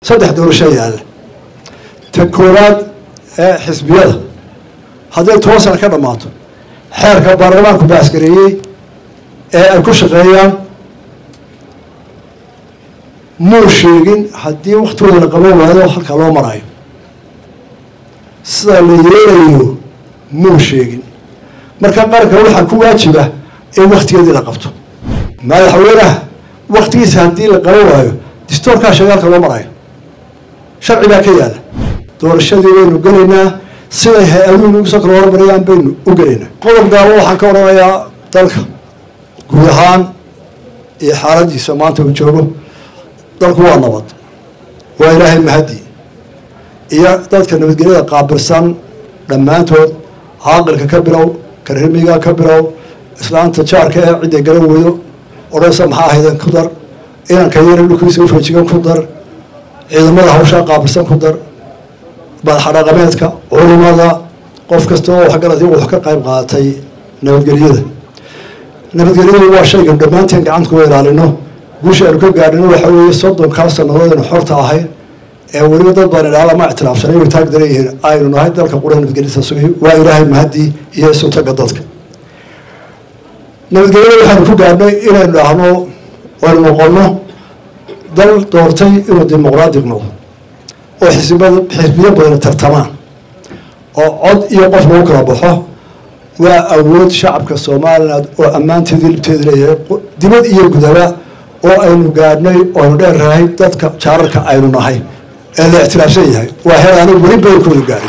saddex doorasho yaalla ta koowaad ee xisbiyada hadday toban sana ka dhammaato xeerka baarlamaanku baaskareeyey ee ay ku shaqeeyaan muu sheegin haddii waktigooda la qaban waayo halkaa loo marayo sida la yeelayo muu sheegin marka qaranka waxaa ku waajiba in waktigeedii la qabto madaxweynaha waktigiisa haddii la qaban waayo distoorkaa shagaalka loo marayo sharci baa ka yaala doorashadii waynu gelaynaa siday hay-aduhu nagu soo kala hormarayaan baynu u gelaynaa qodob gaabo waxaan ka odhanayaa dalka guud ahaan iyo xaaladiisa maanta uu joogo dalku waa nabad waa ilaahay mahadi iyo dadka nabadgelyada qaabilsan dhammaantood caaqilka ka bilow karhimiga ka bilow islaanta jaarka ee cidday garan weydo odhansa maxaa ahayden ku dar inanka yara dhulkiisa ufajigan ku dar ciidamada hawshaa qaabilsan ku dar madaxadhaqameedka culimada qof kasta oo waxgaratay wax ka qayb qaatay nabadgelyada nabadgelyadu waa shaygan dhammaanteen gacanta kuwa ilaalino guusha aynu ka gaadhino waxa weeye soddonkaa sannadood aynu xorta ahayn ee weliba dad baan idhaala ma ictilaafsanay way taag daran yihiin aynu nahay dalka qura nabadgelyada sugay waa ilaahay mahadii iyo isuntaga dadka nabadgelyada waxaynu ku gaadhnay inaynu dhahno aynu noqono dal doortay inuu dimuqraadiq noqdo oo xisbiyada xisbiyo badan tartamaan oo cod iyo qof lagu kala baxo waa awood shacabka somaliland oo ammaanteedii libteeda leeyahay dibad iyo gudaba oo aynu gaadhnay oo aynu dheerrahay dadka jaararka aynu nahay ee la ictiraafsan yahay waa heer anigu weli badankooda gaadhay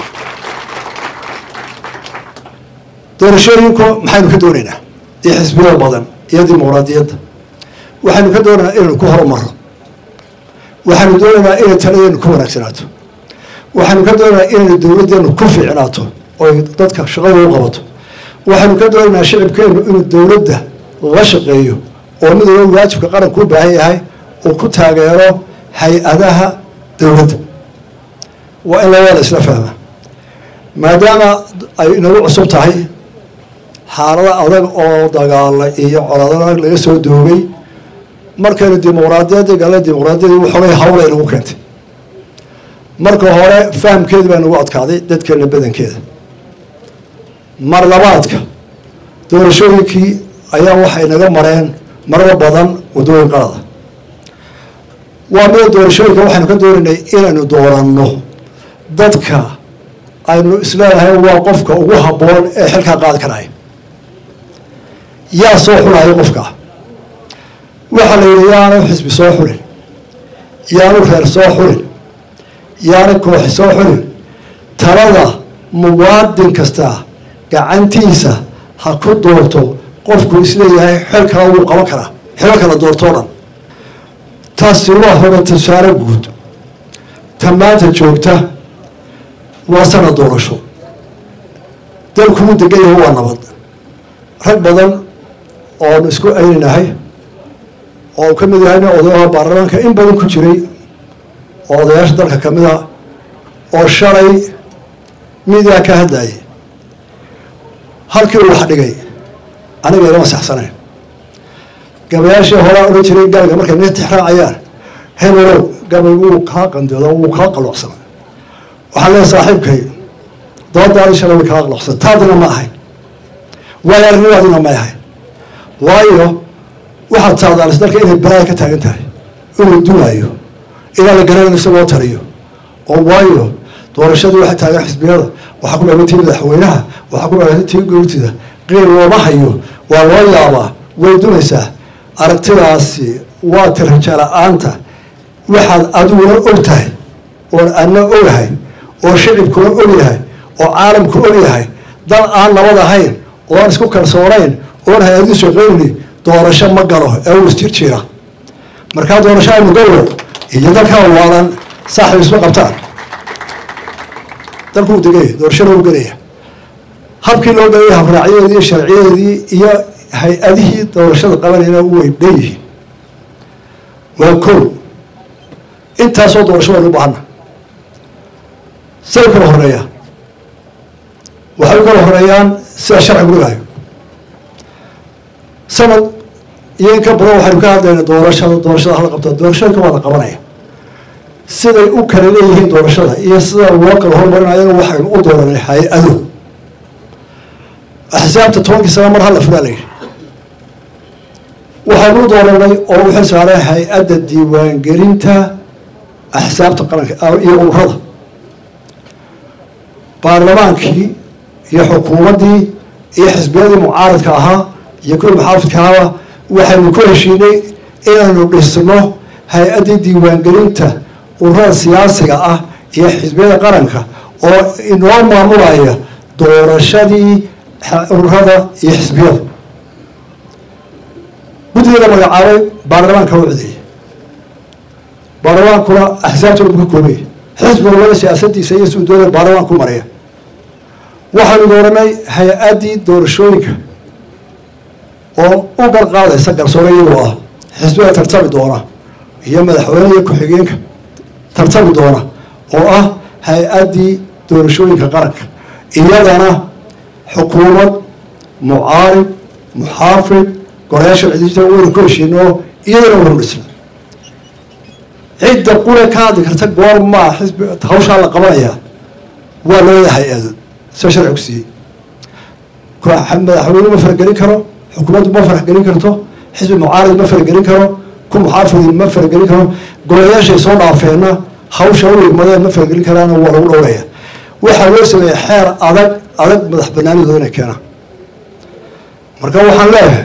doorashooyinku maxaynu ka doonaynaa iyo xisbiyada badan iyo dimuqraadiyadda waxaynu ka doonaynaa inaynu ku horumaro waxaynu doonaynaa inay taladeenu ku wanaagsanaato waxaynu ka doonaynaa inaynu dowladdeenu ku fiicnaato oy dadka shaqada u qabato waxaynu ka doonaynaa shicibkeenu inuu dowladda la shaqeeyo oo mid walba waajibka qaranku u baahan yahay uu ku taageero hay-adaha dowladda waa in labada la isla fahmaa maadaama ay inagu cusub tahay xaalada adag oo dagaala iyo coladanag laga soo doogay markaynu dimuqraadiyadda gala dimuqraadiyadii waxoogay hawla inagu keentay marka hore fahamkeedi baa nagu adkaaday dadkeena badankeeda mar labaadka doorashooyinkii ayaa waxay naga mareen marada badan waddooyin qalada waa mida doorashooyinka waxaynu ka doonaynay inaynu dooranno dadka aynu isleedahay waa qofka ugu habboon ee xilkaa qaadi karaya yaa soo xulayo qofka waxaa la yidhi yaanu xisbi soo xulin yaanu reer soo xulin yaanu kooxi soo xulin talada muwaadin kasta gacantiisa ha ku doorto qofku isleeyahay xel kala wuu qaban karaa xilo kala doortoo dhan taasi waa hore tusaale guud ta maanta joogta waa sana doorasho dalkuu degan yahay waa nabad rag badan oonu isku ayninahay oo ka mid yahay nin odayaha baarlamaanka in badan ku jiray oo odayaasha dalka kamid a oo shalay midiyaa ka hadlayay halkii uu wax dhigay aniga ilama saxsanayn gabayaashii horaa odhan jiray galga markay nin tixraacayaan hebelow gabay wuu kaa qandooda wuu kaa qaloocsana waxaa leeya saaxiibkay doodaadii shalay way kaa qaloocsana taadina ma ahayn waayo arnimaadina may ahayn waayo waxaad saadaalis dalka inay balaaya ka taagan tahay inuu dumaayo ilaa la garanayo isagoo taliyo oo waayo doorashadii waxay taagan xisbiyada waxaa ku dhaagantii madaxweynaha waxaa ku dhaagantii tii goortida qiil looma hayo waa loo yaabaa way dumaysaa aragtidaasi waa tiraja la-aanta waxaad adiguna og tahay oon adna ogahay oo shicibkuna ogyahay oo caalamku ogyahay dal aan nabad ahayn oo aan isku kalsoonayn oon hay-adii shaqeyni doorasho ma galo ee uu isjirjiira markaa doorasho aynu galo iyo dalkaa waalan saaxib isma qabtaan dalkuu degaya doorashada u gelaya habkii loo gelaya habraacyadeedii iyo sharciyadeedii iyo hay-adihii doorashada qabanayna way dheeyihiin waa kow intaasoo doorasho waynu u baahana say u kala horeeyaan waxay u kala horeeyaan sida sharcigu dhigaayo sanad iyo in ka badan waxaynu ka hadlayna doorashada doorashada hala qabta doorashooyinka waa la qabanaya siday u kala leeyihiin doorashada iyo sida loo kala hormarinayana waxaynu u dooranay hay-ado axsaabta tobankii sana mar hala furaa layidhi waxaynu u dooranay oo u xil saaray hay-adda diiwaangelinta axsaabta qaranka iyo ururada baarlamaankii iyo xukuumaddii iyo xisbiyadii mucaaradka ahaa iyo kuwii maxaafidka ahaaba waxaynu ku heshiinay inaynu dhisno hay-addii diiwaangelinta ururada siyaasiga ah iyo xisbiyada qaranka oo inoo maamulaya doorashadii ururada iyo xisbiyada guddiga la magacaabay baarlamaanka u codeeyey baarlamaankuna axsaabtuna bu ka koobaya xisbiga wada siyaasadiisa iyo suu doonaya baarlamaanku maraya waxaanu dooranay hay-addii doorashooyinka oo u garqaadaysa garsoore iyagoo ah xisbiga tartami doona iyo madaxweyne iyo ku-xigeenka tartami doona oo ah hay-addii doorashooyinka qaranka iyadana xukuumad mucaarib muxaafid gorayaasha cidijta waynu ku heshiino iyadana waynu dhisna cidda qura ka hadli karta goor maa xisbi hawshaa la qabanaya waa labada hay-ado sida sharci ku siiyey madaxweyne ma faragelin karo xukuumaddu ma faragelin karto xisbi mucaarid ma faragelin karo ku muxaafidin ma faragelin karo golayaashay soo dhaafeenna hawsha u igmadeen ma faragelin karaana waa lagu dhowraya waxaa loo sameeya xeer adag adag madax banaanidooda inay keenaan marka waxaan leeyahay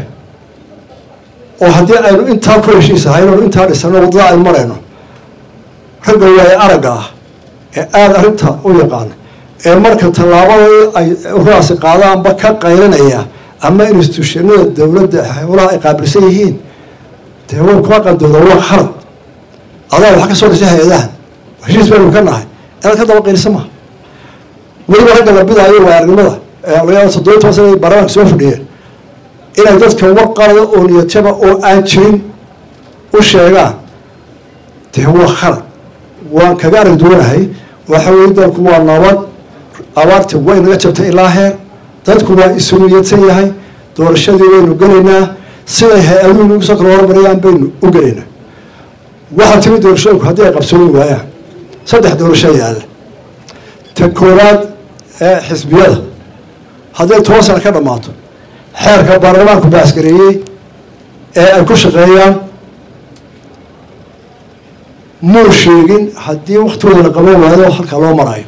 oo haddii aynu intaa ku heshiisahay inaynu intaa dhisano waddada aynu marayno ragga waaye aragga ah ee aada arrinta u yaqaana ee marka tallaabadii ay ururaasi qaadaanba ka qaylinaya ama institutionada dowladda howlaha ay qaabilsan yihiin dee way kuma qandooda waa khalad adaa waxa ka soo dhisay hay-adahan heshiis baynu ka nahay inaad ka daba qaylisa maha weliba ragga la bidaayo waa aragnimada laga toddobiy toban sana baarlamaanka soo fadhiyeen inay dadka war qalada oo niyadjaba oo aan jirin u sheegaan dee waa khalad waan kaga arag duwanahay waxa weye dalku waa nabad abaarti way naga jabtay ilaa heer dadku waa isu niyadsan yahay doorashadii waynu gelaynaa siday hay-aduhu nagu soo kala hormarayaan baynu u gelaynaa waxaa timi doorashooyinku haddii ay qabsoomi waayaan saddex doorasho yaalla ta koowaad ee xisbiyada hadday toban sano ka dhammaato xeerka baarlamaanku baasgareeyey ee ay ku shaqeeyaan muu sheegin haddii waktigooda la qaban waayo halkaa loo marayo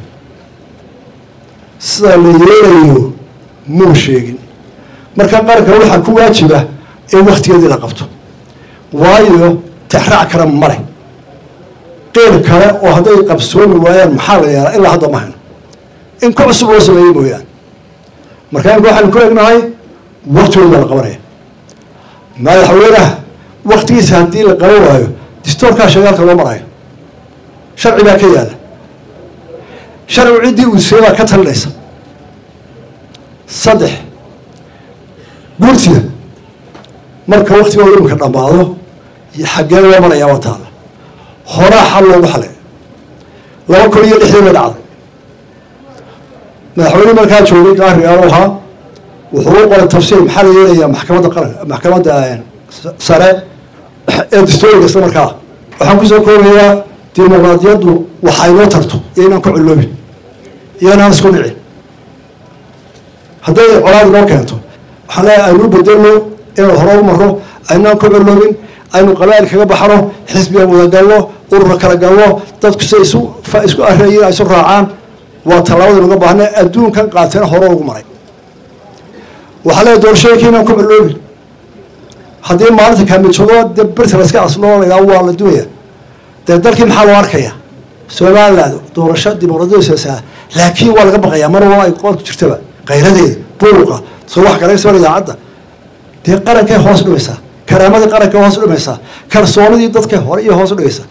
sida la yeelayo muu sheegin marka qaranka waxaa ku waajiba in waktigeedii la qabto waayo tixraac kale male qeyr kale oo hadday qabsoomi waayaan maxaa la yeelaa ilaa hadda ma hayno in ku cusub loo sameeyey mooyaane marka imka waxaanu ku egnahay waktigooda la qabanaya madaxweynaha waktigiisa haddii la qaban waayo distoorkaa sheegaalka loo marayo sharci baa ka yaala sharcigu ciddii uu siiyey baa ka talinaysa saddex guurtida marka waktigooda iminka dhammaado xaggee loo marayaa waa taala horaa xal loogu xalay laba kun iyo lixdii bay dhacday madaxweyne markaa joogay gaarigaalo ahaa wuxuu u qoray tafsiir maxaa la yeelayaa maxkamadda qaranka maxkamadda sare ee dastooriga isla markaa waxaan kusoo koobayaa dimuqraadiyaddu waxay noo tarto iyo inaan ku culloobin iyo inaan isku dhicin hadday colaad noo keento waxaan leeyahay aynu bedelno inaan hore u marro aynaan ku culloobin aynu qabaa'il kaga baxno xisbiga wada galno urura kala galno dadku siay isu isku areeyin ay isu raacaan waa tallaabada nuga baahna adduunkan qaateena hore ugu maray waxaa leeyahay doorashooyinkii inaan ku culloobin haddii maalinta kaamijoodo de berta laska asloo laydhaha waa la duwaya dee dalkii maxaa loo arkaya somaliland doorasho dimuqraadiyadiisa laakiin waa laga baqayaa mar walba ay qoorku jirtaba kayradeeda buuqa soo wax garaysa idaacadda dee qarankay hoos dhimaysaa karaamadii qarankay hoos dhimaysaa kalsoonidii dadkay hore iyo hoos dhigaysaa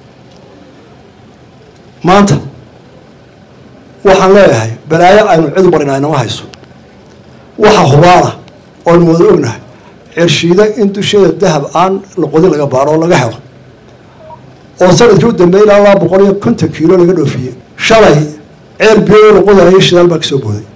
maanta waxaan leeyahay balaayo aynu cid marinaa inama hayso waxa hubaana oonu wada ognahay cirshiida in dusheeda dahab aan laqodin laga baaro oo laga helo oo sanadkii u dambeeyay ilaa laba boqol iyo konton kiilo laga dhoofiyey shalay ceer biyo laqodayo shidaal baa kasoo booday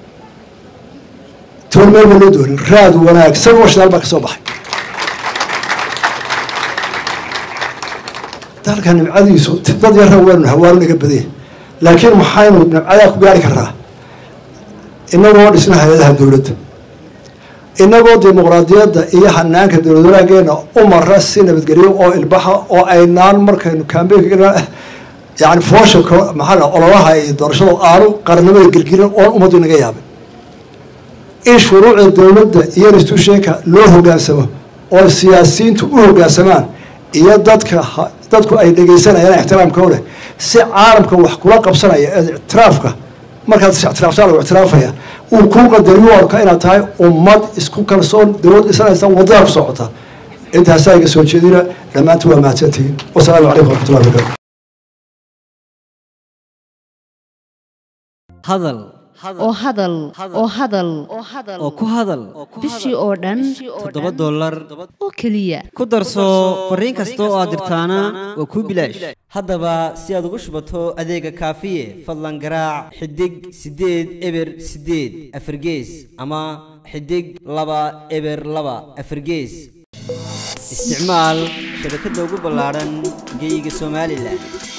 toon meel ba loo doonin raad wanaagsan oo shidaal baa kasoo baxay dalka nimcadiisu dad yarra waynu hawaaro naga badanya laakiin maxaynu nimcadaa ku gaari karnaa inagoo dhisna hay-adaha dowladda inagoo dimuqraadiyadda iyo hanaanka dowlad wanaageena u mara si nabadgelyo oo ilbaxa oo aynaan markaynu kambeynka yani foosha maxaa ololaha iyo doorashada aanu qarannimada gelgelin oon ummaddu inaga yaabin in shuruucda dowladda iyo institutionka loo hogaansamo oo siyaasiyiintu u hogaansamaan iyo dadka dadku ay dhegaysanayaan ixtiraamka leh si caalamka wax kula qabsanaya ee ictiraafka markaad is ictiraaftaan lagu ictiraafaya uu kuu qadariyo arka inaad tahay ummad isku kalsoon dowlad dhisanaysa wadada ku socota intaasaa iga soo jeedina dhammaantu waa mahadsantihiin wasalaamu calaykum waraxmatullahi wabarakatu hadal oo hadal oo hadal oo ku hadal bishii oo dhan toddoba dollar oo keliya ku darso fariin kasta oo aad dirtaana waa kuu bilaash haddaba si aad ugu shubato adeega kaafiye fadlan garaac xidig siddeed eber siddeed afargees ama xidig laba eber laba afargees isticmaal shabakadda ugu ballaadhan geeyiga somalilan